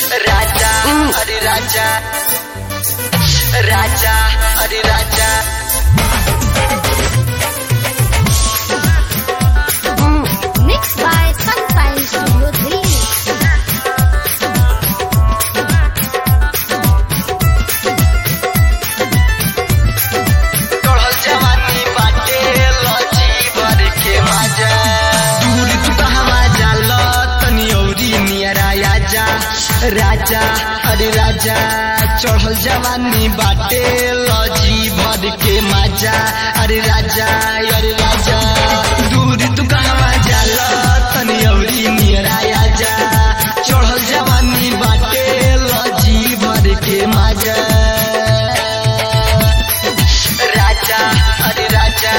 राजा अरे राजा राजा अरे राजा Mixed by Sunshine Studio 3. चढ़ल जवानी बाटे लची भर के मजा दूर तू कहवा जाल तनी औरी नियरा आजा राजा अरे राजा चढ़ल जवानी बाटे लजी भर के मजा अरे राजा अरे राजा दूर तू कहवा जाल तनी औरी नियरा आजा चढ़ल जवानी बाटे लजी भर के मजा राजा अरे राजा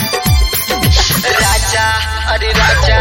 राजा अरे राजा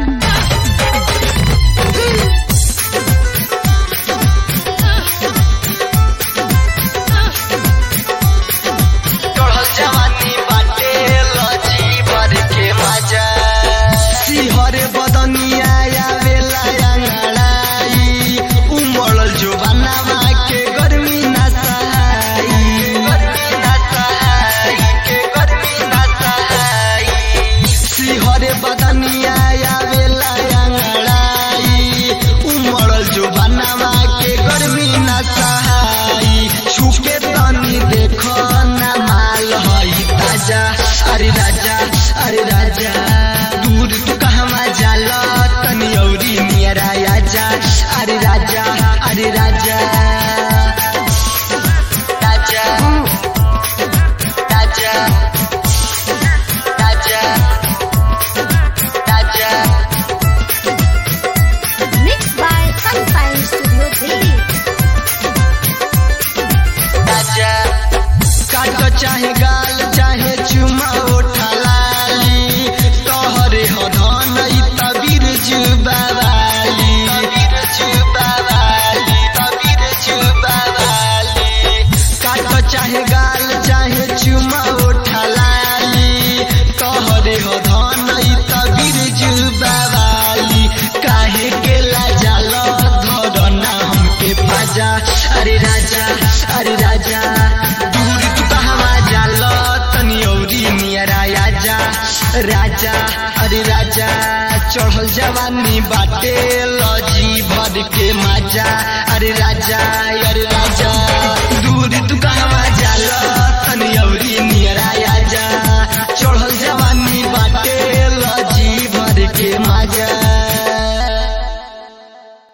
चढ़ल जवानी बाटे लजी भर के मजा सिहरे बदनिया आवेला अंगड़ाई उमड़ल जो बनावा के गर्मी ना सहाई गर्मी ना सहाई के गर्मी ना सहाई सिहरे बदनिया आवेला अंगड़ाई उमड़ल जो बनावा के गर्मी ना सहाई छुके तनी देखो ना माल हई ताजा अरे राजा अरे राजा दूर तू कहवा जाल तनी औरी नियरा आजा अरे राजा अरे राजा राजा राजा राजा राजा Mixed by Sunshine Studio 3. राजा काटो चाहे गाल चाहे चुमा उठा लाली तोहरे हो धन ई तबीर जुबावाली तबीर जुबावाली तबीर जुबावाली काटो चाहे गाल चाहे चुमा उठा लाली तोहरे हो धन ई तबीर जुबावाली काहे के लाजाल धरना हमके बाजा अरे राजा अरे राजा दूर तू कहवा जाल तनी औरी नियरा आजा राजा अरे राजा चढ़ल जवानी बाटे लजी भर के मजा अरे राजा